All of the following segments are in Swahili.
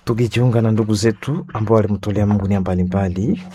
tukijiunga na ndugu zetu ambao walimtolea Mungu nia mbalimbali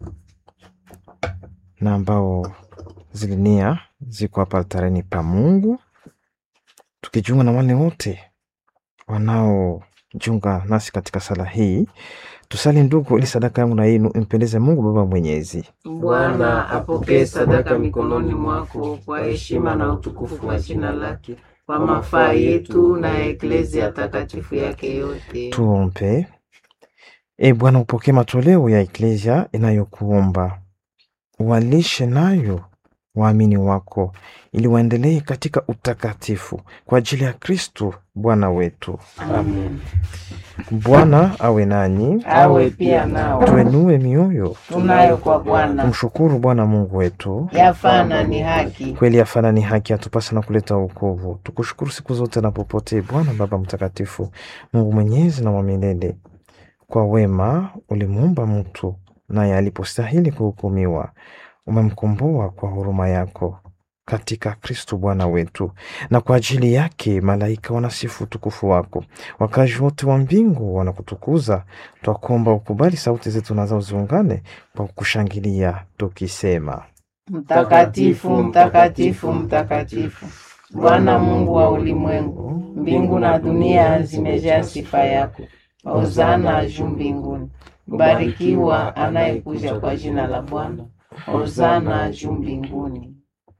na ambao zile nia ziko hapa altareni pa Mungu, tukijiunga na wale wote wanaojiunga nasi katika sala hii. Tusali ndugu, ili sadaka yangu na yenu impendeze Mungu Baba Mwenyezi. Bwana apokee sadaka mikononi mwako kwa heshima na utukufu wa jina lake, kwa mafaa yetu na ya eklezia takatifu yake yote. Tuombe. E Bwana, upokee matoleo ya eklesia inayokuomba, walishe nayo waamini wako, ili waendelee katika utakatifu kwa ajili ya Kristo Bwana wetu. Amen. Bwana awe nanyi, Awe pia nao tuenue mioyo, tunayo kwa Bwana, tumshukuru Bwana Mungu wetu. yafana ni haki. Kweli afana ni haki, atupasa na kuleta wokovu. Tukushukuru siku zote na popote, Bwana Baba Mtakatifu, Mungu mwenyezi na wa milele. Kwa wema ulimuumba mtu, naye alipostahili kuhukumiwa, umemkomboa kwa huruma yako katika Kristo Bwana wetu, na kwa ajili yake malaika wanasifu utukufu wako, wakazi wote wa mbingu wanakutukuza. Twakuomba ukubali sauti zetu na zao ziungane kwa kukushangilia tukisema Mtakatifu, mtakatifu, mtakatifu, Bwana Mungu wa ulimwengu, mbingu na dunia zimejaa sifa yako. Hosana juu mbinguni. Mbarikiwa anayekuja kwa jina la Bwana. Hosana juu mbinguni.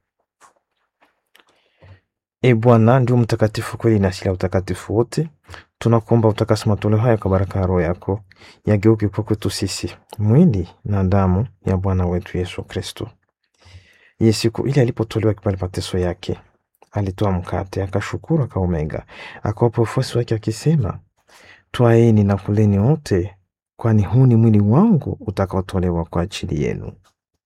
E Bwana ndio mtakatifu kweli na asili ya utakatifu wote. Tunakuomba utakase matoleo haya kwa baraka ya Roho yako, yageuke kwa kwetu sisi mwili na damu ya Bwana wetu Yesu Kristo. Ye siku ile alipotolewa kipande mateso yake, alitoa mkate, akashukuru, akaumega, akawapa wafuasi wake akisema, twaeni na kuleni wote, kwani huu ni mwili wangu utakaotolewa kwa ajili yenu.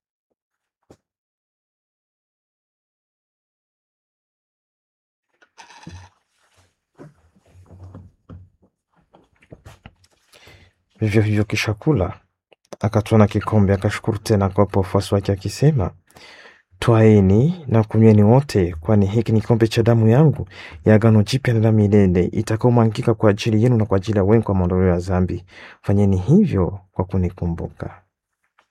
Vivyo hivyo kisha kula, akatwaa na kikombe, akashukuru tena, akawapa wafuasi wake akisema, twaeni na kunyweni wote, kwani hiki ni kikombe cha damu yangu ya agano jipya na la milele, itakaomwangika kwa ajili yenu na kwa ajili ya wengi kwa maondoleo ya dhambi. Fanyeni hivyo kwa kunikumbuka.